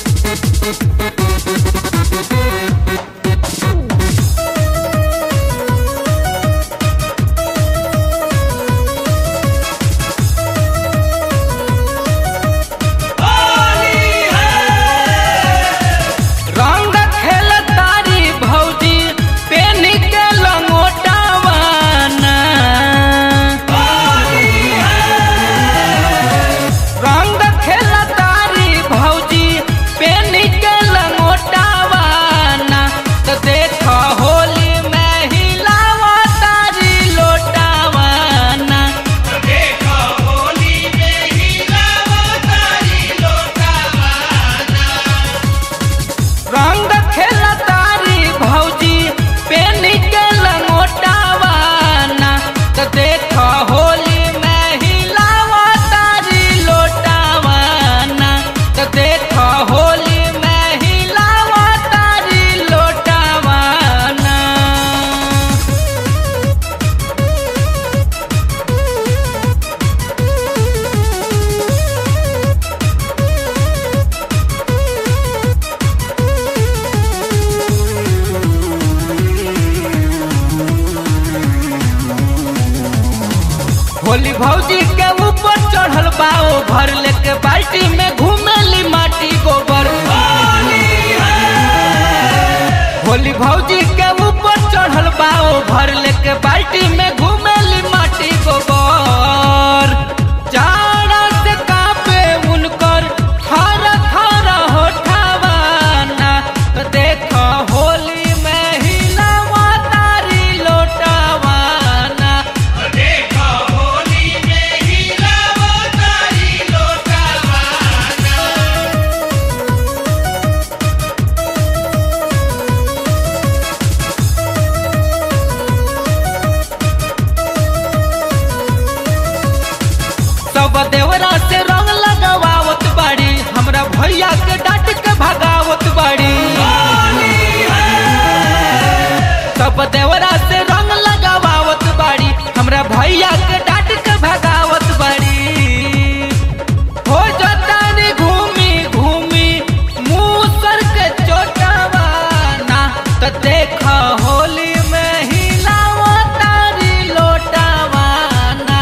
रंग खेल तारी भौजी पेन के लंगोटावाना रंग खेल तारी भौजी पेन के लंगोटावाना तो देख होली में हिलावा तारी लोटावाना रंग खेल तारी भौजी पेन के लंगोटावाना तो देख होली में हिलावा तारी लोटावाना तो देख होली में हिलावा तारी लोटावाना होली भौजी के ऊपर चढ़ल बाओ भर लेके बाल्टी में घूमेली माटी गोबर होली भौजी के ऊपर चढ़ल बाओ भर लेके बाल्टी में घूमेली माटी गोबर जाड़ा से कापे उनकर थर थर होठावाना तो देख होली में हिलावा तारी लोटावाना सब देवरा से रंग लगावत बाड़ी हमरा भैया के डांट के भगावत बाड़ी सब देवरा से रंग लगावत बाड़ी हमरा भैया के डांट के भगावत बाड़ी हो जतानी घूमी घूमी मुंह सर के चोटावाना तो देख होली में हिलावा तारी लोटावाना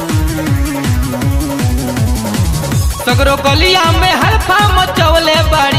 सगरो गलिया में हल्फा मचौले बाड़ी